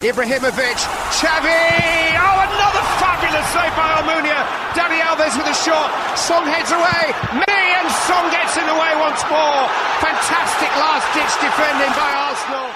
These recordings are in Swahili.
Ibrahimovic, Xavi! Oh, another fabulous save by Almunia. Dani Alves with a shot. Song heads away. Me and Song gets in the way once more. Fantastic last-ditch defending by Arsenal.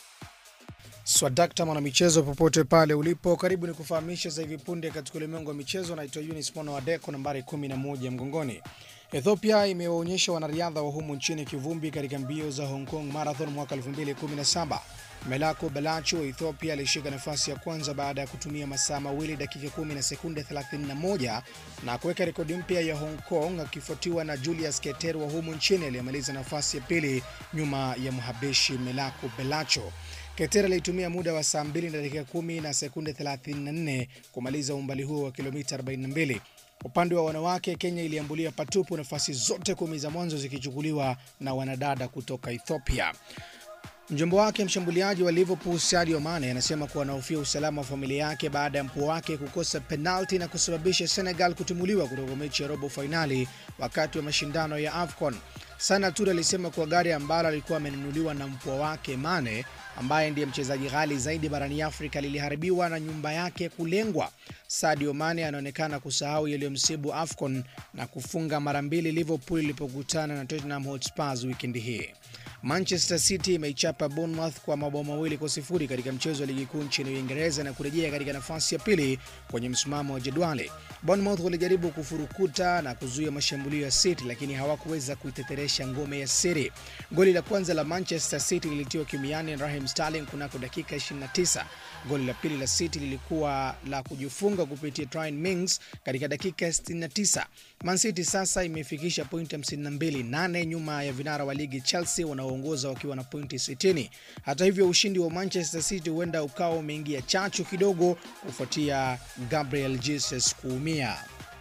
Swadakta mwanamichezo, popote pale ulipo, karibu ni kufahamisha za hivi punde katika ulimwengu wa michezo. Naitwa Yunis Mono Wadeko, nambari 11 mgongoni. Ethiopia imewaonyesha wanariadha wa humu nchini kivumbi katika mbio za Hong Kong Marathon mwaka 2017. Melako Belacho wa Ethiopia alishika nafasi ya kwanza baada ya kutumia masaa mawili dakika 10 na sekunde 31 na kuweka rekodi mpya ya Hong Kong, akifuatiwa na Julius Keter wa humu nchini aliyemaliza nafasi ya pili nyuma ya Mhabeshi Melako Belacho. Keter alitumia muda wa saa 2 na dakika 10 na sekunde 34 kumaliza umbali huo wa kilomita 42. Upande wa wanawake, Kenya iliambulia patupu, nafasi zote kumi za mwanzo zikichukuliwa na wanadada kutoka Ethiopia. Mjombo wake mshambuliaji wa Liverpool Sadio Mane anasema kuwa anahofia usalama wa familia yake baada ya mpua wake kukosa penalti na kusababisha Senegal kutimuliwa kutoka mechi ya robo fainali wakati wa mashindano ya AFCON. Sana Toure alisema kuwa gari ambalo alikuwa amenunuliwa na mpua wake Mane, ambaye ndiye mchezaji ghali zaidi barani Afrika, liliharibiwa na nyumba yake kulengwa. Sadio Mane anaonekana kusahau yaliyomsibu AFCON na kufunga mara mbili Liverpool ilipokutana na Tottenham Hotspur wikendi hii. Manchester City imeichapa Bournemouth kwa mabao mawili kwa sifuri katika mchezo wa ligi kuu nchini Uingereza na kurejea katika nafasi ya pili kwenye msimamo wa jedwali. Bournemouth walijaribu kufurukuta na kuzuia mashambulio ya City lakini hawakuweza kuiteteresha ngome ya City. Goli la kwanza la Manchester City lilitiwa kimiani na Raheem Sterling kunako dakika 29. Goli la pili la City lilikuwa la kujifunga kupitia Ryan Mings katika dakika 69. Man City sasa imefikisha pointi 52, nane nyuma ya vinara wa ligi Chelsea wanaoongoza wakiwa na pointi 60. Hata hivyo, ushindi wa Manchester City huenda ukawa umeingia chachu kidogo kufuatia Gabriel Jesus kuumia.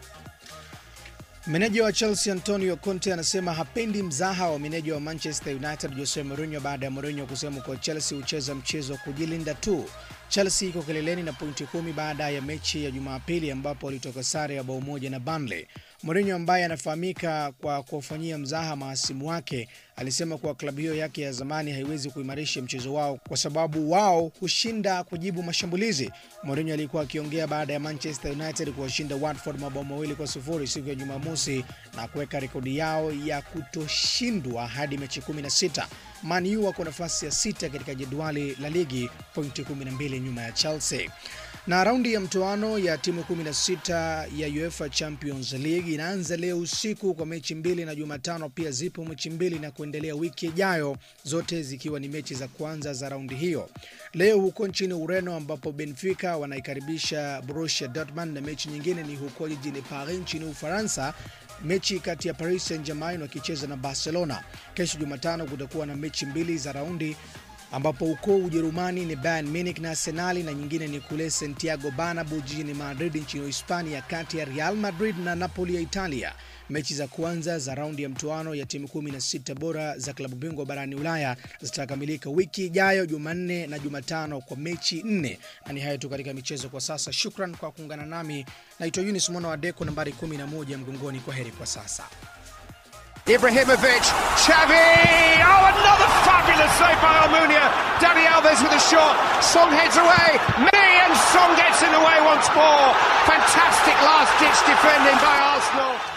Meneja wa Chelsea Antonio Conte anasema hapendi mzaha wa meneja wa Manchester United Jose Mourinho baada ya Mourinho kusema kuwa Chelsea hucheza mchezo wa kujilinda tu. Chelsea iko kileleni na pointi kumi baada ya mechi ya Jumapili ambapo walitoka sare ya bao moja na Burnley. Mourinho ambaye anafahamika kwa kuwafanyia mzaha mahasimu wake alisema kuwa klabu hiyo yake ya zamani haiwezi kuimarisha mchezo wao kwa sababu wao hushinda kujibu mashambulizi. Mourinho alikuwa akiongea baada ya Manchester United kuwashinda Watford mabao mawili kwa sufuri siku ya Jumamosi na kuweka rekodi yao ya kutoshindwa hadi mechi 16. Man U wako nafasi ya sita katika jedwali la ligi, pointi 12 nyuma ya Chelsea. Na raundi ya mtoano ya timu 16 ya UEFA Champions League inaanza leo usiku kwa mechi mbili, na Jumatano pia zipo mechi mbili na kuendelea wiki ijayo, zote zikiwa ni mechi za kwanza za raundi hiyo. Leo huko nchini Ureno ambapo Benfica wanaikaribisha Borussia Dortmund na mechi nyingine ni huko jijini Paris nchini Ufaransa mechi kati ya Paris Saint-Germain wakicheza na Barcelona. Kesho Jumatano kutakuwa na mechi mbili za raundi ambapo huko Ujerumani ni Bayern Munich na Arsenali na nyingine ni kule Santiago Bernabeu jijini Madrid nchini Hispania kati ya Real Madrid na Napoli ya Italia. Mechi za kwanza za raundi ya mtoano ya timu 16 bora za klabu bingwa barani Ulaya zitakamilika wiki ijayo Jumanne na Jumatano kwa mechi nne. Na ni hayo tu katika michezo kwa sasa. Shukran kwa kuungana nami, naitwa Yunis Mwana wa Deko, nambari 11 mgongoni. Kwa heri kwa sasa. Ibrahimovic, Xavi! Oh, another fabulous save by Almunia. Dani Alves with a shot. Song heads away. Me and Song gets in the way once more. Fantastic last-ditch defending by Arsenal.